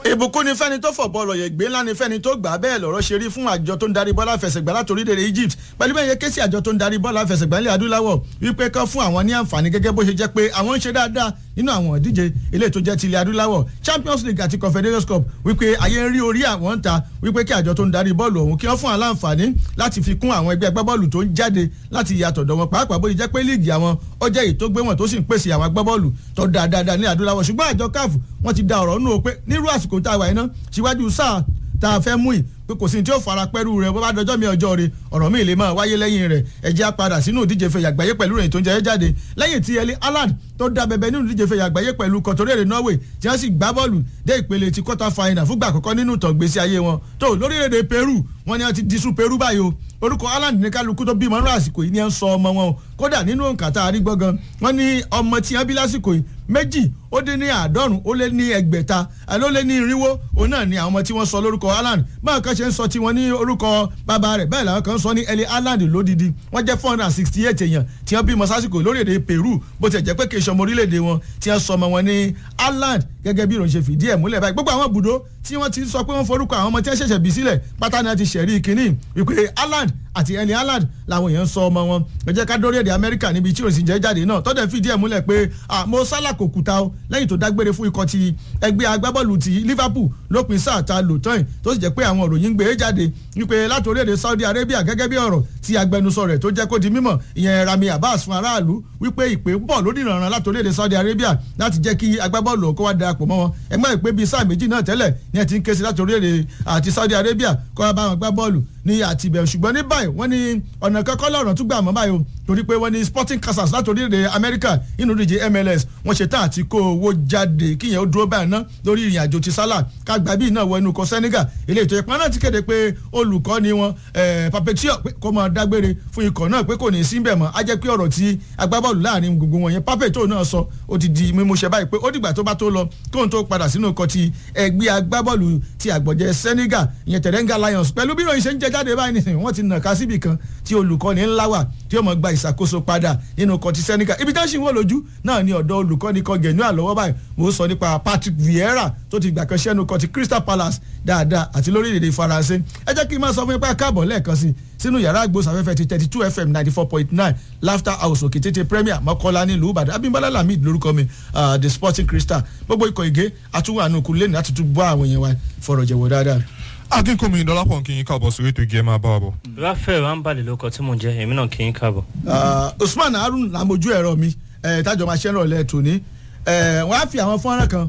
ìbùkún ni fẹ́ni tó fọ̀ bọ́ọ̀lù ọ̀yẹ̀ gbé ńlá ni fẹ́ni tó gbà bẹ́ẹ̀ lọ́rọ̀ ṣe rí fún àjọ tó ń darí bọ́ọ̀lù àfẹsẹ̀gbá láti orílẹ̀-èdè Egypt pẹ̀lú bẹ́ẹ̀ yẹ ké sí àjọ tó ń darí bọ́ọ̀lù àfẹsẹ̀gbá ilẹ̀ adúláwọ̀ wípé kán fún àwọn ní àǹfààní gẹ́gẹ́ bó ṣe jẹ́ pé àwọn ń ṣe dáadáa nínú àwọn ìdíje ilé tó jẹ́ ti ilẹ̀ adúláwọ̀ Champions League àti Confederations Cup wípé ayé ń rí orí àwọn ń ta wípé kí àjọ tó ń darí bọ́ọ̀lù ọ̀hún kí wọ́n fún aláǹfààní láti fi kún àwọn ẹgbẹ́ agbábọ́ọ̀lù tó ń jáde láti ìyàtọ̀ dọ̀ wọn pàápàá bó ṣe jẹ́ pé líìgì àwọn ó jẹ́ èyí tó gbé wọn tó sì ń pèsè àwọn agbábọ́ọ̀lù tó dáadáa ní adúláwọ̀ ṣùgbọ́n àjọ CAF wọ́n ti da ọ̀rọ̀ nù ó pé nírú àsìkò tá a wà iná síwájú sáà tá a fẹ́ mú yìí pé kò sí ní tí ó fara pẹ́rù rẹ̀ bó bá dọjọ́ mi ọjọ́ rẹ̀ ọ̀rọ̀ mi lè máa wáyé lẹ́yìn rẹ̀ ẹ jẹ́ á padà sínú ìdíje fẹ̀yà àgbáyé pẹ̀lú rẹ̀ tó ń jẹ́ jáde lẹ́yìn tí Erling Haaland tó dá bẹbẹ nínú ìdíje fẹ̀yà àgbáyé pẹ̀lú kọ̀tọ́rẹ́rẹ́ Norway tí wọ́n sì gbá bọ́ọ̀lù dé ìpele ti quarter final fúgbà àkọ́kọ́ nínú ìtàn gbèsè ayé wọn tó lórílẹ̀‐èdè Peru wọ́n ní wọ́n ti disu Peru báyìí o orúkọ Haaland ní kálukú tó bímọ nínú àsìkò yìí ni ẹ ń sọ ọmọ wọn o kódà nínú òǹkà tá a rí gbọ́ngàn wọ́n ní ọmọ tí wọ́n bí lásìkò yìí méjì ó dín ní àádọ́rùn ó lé ní ẹgbẹ̀ta ló lé ní irínwó òun náà ni àwọn ọmọ tí wọ́n sọ lórúkọ Haaland báwọn kan ṣe ń sọ tiwọn ní orúkọ bàbá rẹ̀ bẹ́ẹ̀ làwọn kan sọ ní Erling Haaland lódìdí wọ́n jẹ́ four hundred and sixty eight èèyàn tí wọ́n bímọ sásìkò lórílẹ̀‐èdè Peru bó ti jẹ́ pé kì í ṣọmọ orílẹ̀‐èdè wọn tí wọ́n sọ ọmọ wọn ní Haaland gẹ́gẹ́ bí ìròyìn ṣe fìdí ẹ̀ múlẹ̀ báyìí gbogbo àwọn ibùdó tí wọ́n ti sọ pé wọ́n forúkọ àwọn ọmọ tí wọ́n ṣẹ̀ṣẹ̀ bí sílẹ̀ pátá ni wọ́n ti ṣẹ̀rí kínní wípé Haaland àti Erling Haaland làwọn èèyàn sọ ọmọ wọn ẹ jẹ́ ká dórí èdè Amẹ́ríkà níbi tí òsì jẹ́ jáde náà tọ́jà fìdí ẹ̀ múlẹ̀ pé Mo Salah kò kùtà o lẹ́yìn tó dágbére fún ikọ̀ ti ẹgbẹ́ agbábọ́ọ̀lù ti Liverpool lópin sáà ta lò tán yìí tó sì jẹ́ pé àwọn òròyìn ń gbé jáde wípé láti orílẹ̀-èdè Saudi Arabia gẹ́gẹ́ bí ọ̀rọ̀ tí agbẹnusọ rẹ̀ tó jẹ́ kó di mímọ̀ ìyẹn Rami Abbas fún aráàlú wípé ìpè ń bọ̀ lórí ìrànràn láti orílẹ̀-èdè Saudi Arabia láti jẹ́ kí agbábọ́ọ̀lù kó wá darapọ̀ mọ́ wọn ẹgbẹ́ ìpè bíi sáà méjì náà tẹ́lẹ̀ ní ẹ ti ń ké sí láti orílẹ̀-èdè àti Saudi Arabia kó wá bá wọn gbá bọ́ọ̀lù ní àtibẹ̀ ṣùgbọ́n ní báyìí wọ́n ní ọ̀nà kankan lọ́rọ̀ tún gbà mọ́ báyìí o torí pé wọ́n ní Sporting Kansas láti orílẹ̀-èdè Amẹ́ríkà inú ìdíje MLS wọ́n ṣe tán àti kó owó jáde kíyẹn ó dúró báyìí ná lórí ìrìn àjò ti Salah kágbá bíi náà wọ inú kọ Senegal ilé ètò ìpamọ́ náà ti kéde pé olùkọ́ ni wọn Papetio pé kó máa dágbére fún ikọ̀ náà pé kò ní í sí bẹ̀ mọ́ á jẹ́ pé ọ̀rọ̀ tí agbábọ́ọ̀lù láàrin gbogbo wọn yẹn Papetio náà sọ ó ti di mímúṣẹ báyìí pé ó dìgbà tó bá tó lọ kóhun tó padà sínú ikọ̀ ti ẹgbẹ́ agbábọ́ọ̀lù ti àgbọ̀jẹ̀ Senegal ìyẹn Teranga Lions pẹ̀lú bí ìròyìn ṣe ń jẹ jáde báyìí nìsín wọ́n ti nàka síbì kan tí olùkọ́ni ńlá wà tí ó mọ̀ gba ìṣàkóso padà nínú ikọ̀ ti Senegal ibi tí wọ́n sì ń wò lójú náà ni ọ̀dọ̀ olùkọ́ni kan gẹ̀ẹ́nú àlọ́wọ́ báyìí mo sọ nípa Patrick Vieira tó ti gbà kan ṣẹ́nu ikọ̀ ti Crystal Palace dáadáa àti lórílẹ̀‐èdè Faransé ẹ jẹ́ kí n máa sọ fún yín pé káàbọ̀ lẹ́ẹ̀kan sí sínú yàrá àgbòsàfẹ́fẹ́ ti thirty two fm ninety four point nine laughter house òkè tètè premier mọ́kọ́lá nílùú Ìbàdàn Abímbọ́lá Lamid lórúkọ mi the sporting crystal gbogbo ikọ̀ ìgé àtúwò àánú lẹ́nu láti tún bọ́ àwọn èèyàn wa fọ̀rọ̀ jẹ̀wọ̀ dáadáa akínkùnmi dọlápọ̀ kí n káàbọ̀ sórí ètò ìgé máa bá wa bọ̀. Raphael Rambale ló kọ tí mò ń jẹ èmi náà kì í káàbọ̀. Usman Harun làmójú ẹ̀rọ mi tájọ máa ṣẹ́rọ̀ lẹ́ tòní wọ́n á fi àwọn fọ́nrán kan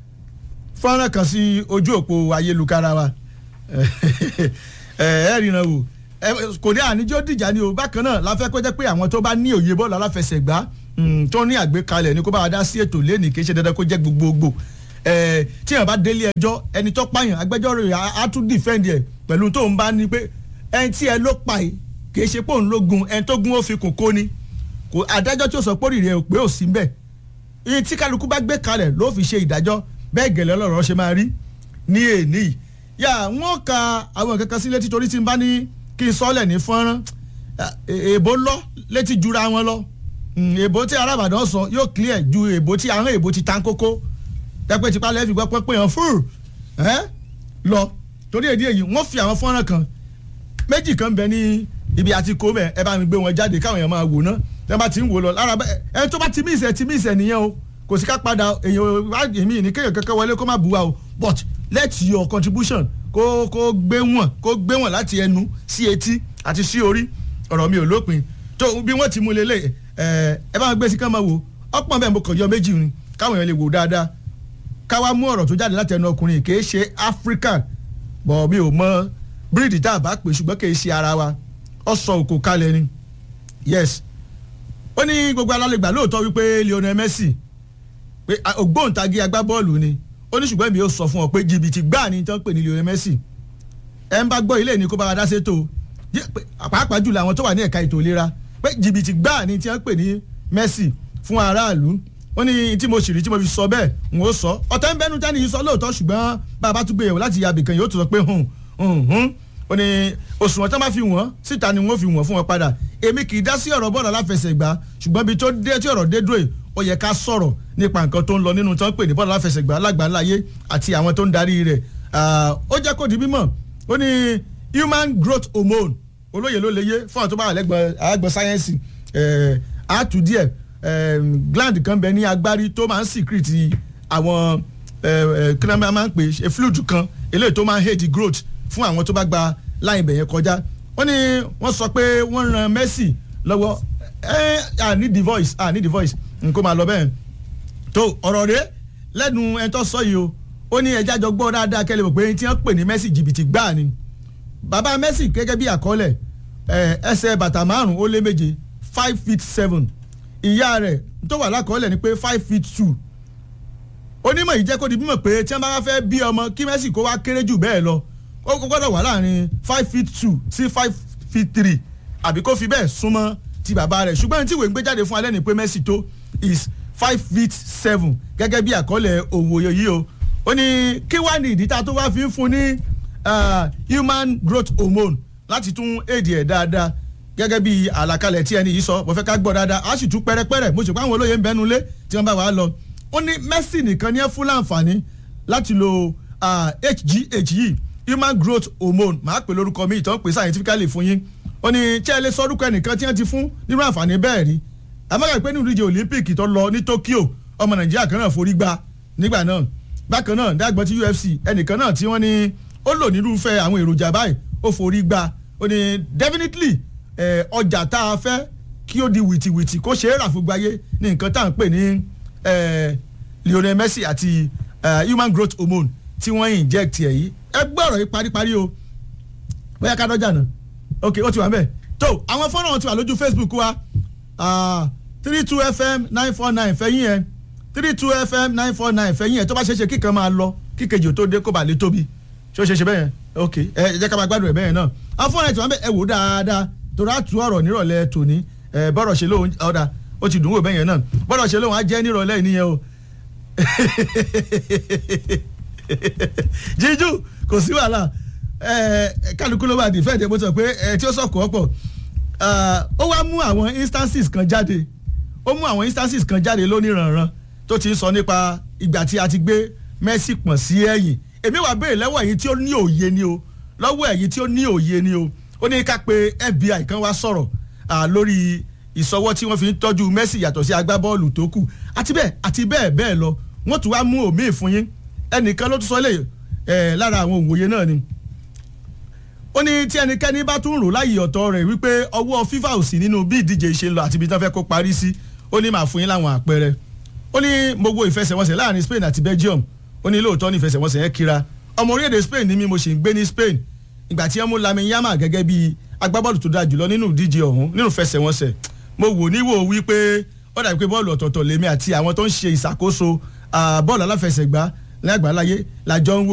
fọ́nrán kan sí ojú òpó ayélujára wa ẹ ríran wò kò ní àníjó dìjà ni o bákan náà la fẹ́ kó jẹ́ pé àwọn tó bá ní òye bọ́ọ̀lù aláfẹsẹ̀gbá tó ní àgbékalẹ̀ ni kó bá wa dá sí ètò lẹ́nìí kì í ṣe dandan kó jẹ́ gbogbogbò tí yàrá bá délé ẹjọ́ ẹni tó pààyàn agbẹjọ́rò rẹ̀ á tún dìfẹ́ǹdì ẹ̀ pẹ̀lú tó ń bá ní pé ẹni tí ẹ ló pa yìí kì í ṣe pé òun ló gun ẹni tó gun ó fi kùn kó ni kò adájọ́ tí ó sọ pé òrìrì ẹ̀ pé ò sí mbẹ̀ iye tí kálukú bá gbé kalẹ̀ ló fi ṣe ìdájọ́ bẹ́ẹ̀ gẹ̀lẹ́ ọlọ́rọ̀ ṣe máa rí ní èní yìí yà wọ́n ka àwọn kankan sí létí torí tí n bá ní kí n sọ́lẹ̀ ní fọ́nrán èèbó lọ létí jura wọn lọ èèbó tí arábàdàn sọ yóò clear ju èèbó tí àwọn èèbó ti tán kókó tẹ́pẹ́ tipa lẹ́ẹ̀fì gbọ́ pé pé hàn fúrù ẹ́ lọ torí èdè èyí wọ́n fi àwọn fọ́nrán kan méjì kan bẹ ní ibi àti kó mẹ́ ẹ bá mi gbé wọn jáde káwọn èèyàn máa wò ná tẹ́ bá ti ń wò lọ lára ẹ tó bá ti mí ìsẹ̀ ti mí ìsẹ̀ nìyẹn o kò sí ká padà èèyàn èmi ní kéèyàn kankan wọlé kó má bu wa o but let your contribution kó kó gbé wọn kó gbé wọn láti ẹnu sí etí àti sí orí ọ̀rọ̀ mi ò lópin tó bí wọ́n ti mú lélẹ̀ ẹ ẹ bá wọn gbé sí ká máa wò ọ̀pọ̀ bẹ́ẹ̀ mo kàn yọ méjì ni káwọn èèyàn lè wò dáadáa káwá mú ọ̀rọ̀ tó jáde láti ẹnu ọkùnrin kì í ṣe African bọ̀ mi ò mọ bíríìdì tá a bá pè ṣùgbọ́n kì í ṣe ara wa ọ sọ òkò kalẹ̀ ni yes ó ní gbogbo alálẹ̀gbà lóòótọ́ wípé Lionel Messi pé ògbóǹtagì agbábọ́ọ̀lù ni ó ní ṣùgbọ́n èmi yóò sọ fún ọ pé jìbìtì gbáà ni tí wọ́n pè ní Lionel Messi ẹ ń bá gbọ́ ilé ní kó bá wa dá sétò pàápàá jùlọ àwọn tó wà ní ẹ̀ka ètò ìlera pé jìbìtì gbáà ni tí wọ́n pè ní Messi fún aráàlú ó ní tí mo sì rí tí mo fi sọ bẹ́ẹ̀ n ó sọ ọ̀tẹ́ ń bẹ́nu tẹ́ni yìí sọ lóòótọ́ ṣùgbọ́n bàbá tún gbé yẹ̀wò láti yàbì kan yóò tún sọ pé hùn hùn hùn ó ní òṣùwọ̀n tán bá fi wọ́n síta ni wọ́n fi wọ́n fún wọn padà èmi kì í dá sí ọ̀rọ̀ bọ́ọ̀lù aláfẹsẹ̀gbá ṣùgbọ́n ibi tó dé tí ọ̀rọ̀ dé dúró yìí ó yẹ ká sọ̀rọ̀ nípa nǹkan tó ń lọ nínú tó ń pè ní bọ́ọ̀lù aláfẹsẹ̀gbá alágbàáláyé àti àwọn tó ń darí rẹ̀ ó jẹ́ kó di mímọ̀ ó ní human growth hormone olóyè ló léyé fún àwọn tó bá wà lẹ́gbọ̀n àgbọ̀n sáyẹ́nsì àtú díẹ̀ gland kan bẹ ní agbárí tó máa ń secrete àwọn kí ló máa ń pè é fluid kan eléyìí tó máa ń hate growth fún àwọn tó bá gba láì bẹ̀yẹn kọjá wọ́n ní wọ́n sọ pé wọ́n ran Messi lọ́wọ́ ẹ à ní the voice à ní the voice nǹkó máa lọ bẹ́ẹ̀ tó ọ̀rọ̀ rẹ̀ lẹ́nu ẹ̀ tó sọ yìí o ó ní ẹja jọ gbọ́ dáadáa kẹ́lẹ́ mọ̀ pé tí wọ́n pè ní Messi jìbìtì gbáà ni bàbá Messi gẹ́gẹ́ bí àkọọ́lẹ̀ ẹsẹ̀ bàtà márùn-ún ó lé méje five feet seven ìyá rẹ̀ tó wà lákọọ́lẹ̀ ni pé five feet two onímọ̀ yìí jẹ́ kó di bímọ pé tí wọ́n bá fẹ́ bí ọmọ kí Messi kó wá kéré jù bẹ́ẹ̀ lọ ó gbọ́dọ̀ wà láàrin five feet two sí five feet three àbí kó fi bẹ́ẹ̀ súnmọ́ ti bàbá rẹ̀ ṣùgbọ́n tí ìwé ń gbé jáde fún alẹ́ ni pé Messi tó is five feet seven gẹ́gẹ́ bí àkọọ́lẹ̀ òwòye yìí o ó ní kí wá ní ìdí tá a tó wá fi ń fún ní human growth hormone láti tún èdè ẹ̀ dáadáa gẹ́gẹ́ bí àlàkalẹ̀ tí ẹni yìí sọ mo fẹ́ ká gbọ́ dáadáa a sì tún pẹ́rẹ́pẹ́rẹ́ mo sì pa àwọn olóye ń bẹnu lé tí wọ́n bá wà á lọ ó ní Messi nìkan ní ẹ fún láǹfààní láti lo HGH yìí human growth hormone màá pè lórúkọ mi ìtàn pè scientifically fún yín ó ní tí ẹ lè sọ orúkọ ẹnìkan tí wọ́n ti fún nínú àǹfààní bẹ́ẹ̀ rí àmọ́gà pé nínú ìdíje Olympic tó lọ ní Tokyo ọmọ Nàìjíríà kan náà forí gbá nígbà náà bákan náà dágbọ́n ti UFC ẹnìkan náà tí wọ́n ní ó lò nírúfẹ́ àwọn èròjà báyìí ó forí gbá ó ní definitely ọjà tá a fẹ́ kí ó di wìtìwìtì kó ṣe é rà fún gbáyé ní nǹkan tá à ń pè ní Lionel Messi àti human growth hormone tí wọ́n inject ẹ̀ yìí ẹ gbọ́ ọ̀rọ̀ yìí paríparí o bóyá ká dọ́jà náà ok ó ti wà mẹ́ẹ̀ tó àwọn fọ́nrán wọn ti wà lójú Facebook wa three two fm nine four nine fẹ́yìn ẹ̀ three two fm nine four nine fẹ́yìn ẹ̀ tó bá ṣe é ṣe kíkan máa lọ kíkejì ò tó dé kó bá lè tóbi ṣé ó ṣe é ṣe bẹ́ẹ̀ yẹn ok ẹ jẹ́ ká máa gbádùn ẹ̀ bẹ́ẹ̀ náà àwọn fọ́nrán ẹ̀ ti wà mẹ́ẹ̀ ẹ wò dáadáa torí àtú ọ̀rọ̀ nírọ̀lẹ́ tòní ẹ bọ́rọ̀ ṣe lóhun ọ̀dà ó ti dùn wò bẹ́ẹ̀ yẹn náà bọ́rọ̀ ṣe lóhun á jẹ́ nírọ̀lẹ́ ìníyẹn o jíjú kò sí wàhálà kálukú ló bá di fẹ́ẹ̀ dé bó sọ pé tí ó sọ̀kọ̀ ọ̀pọ̀ ó wá mú àwọn instances kan jáde ó mú àwọn instances kan jáde lóníranran tó ti ń sọ nípa ìgbà tí a ti gbé Messi pọ̀n sí ẹ̀yìn èmi wà béèrè lọ́wọ́ ẹ̀yin tí ó ní òye ni o lọ́wọ́ ẹ̀yin tí ó ní òye ni o ó ní ká pé FBI kan wá sọ̀rọ̀ lórí ìsọwọ́ tí wọ́n fi ń tọ́jú Messi yàtọ̀ sí agbábọ́ọ̀lù tó kù àti bẹ́ẹ̀ àti bẹ́ẹ̀ bẹ́ẹ̀ lọ wọ́n tún wá mú òmíì fún yín ẹnìkan ló tún sọ lè lára àwọn òwòye náà ni ó ní tí ẹnikẹ́ni bá tún rò láyè ọ̀tọ̀ rẹ̀ wípé ọwọ́ FIFA ò sí nínú bí ìdíje ṣe ń lọ àti ibi tí wọ́n fẹ́ kó parí sí ó ní màá fún yín láwọn àpẹẹrẹ ó ní mo wo ìfẹsẹ̀wọnsẹ̀ láàrin Spain àti Belgium ó ní lóòótọ́ ní ìfẹsẹ̀wọnsẹ̀ yẹn kíra ọmọ orílẹ̀-èdè Spain ni mi mo sì ń gbé ní Spain ìgbà tí wọ́n mú Lamine Yamal gẹ́gẹ́ bí agbábọ́ọ̀lù tó dáa jùlọ nínú ìdíje ọ̀hún nínú ìfẹsẹ̀wọnsẹ̀ mo wò níwò wípé ó dàbí pé bọ́ọ̀lù ọ̀tọ̀ọ̀tọ̀ lèmi àti àwọn tó ń ṣe ìṣàkóso bọ́ọ̀lù aláfẹsẹ̀gbá lágbàláyé làjọ ń wò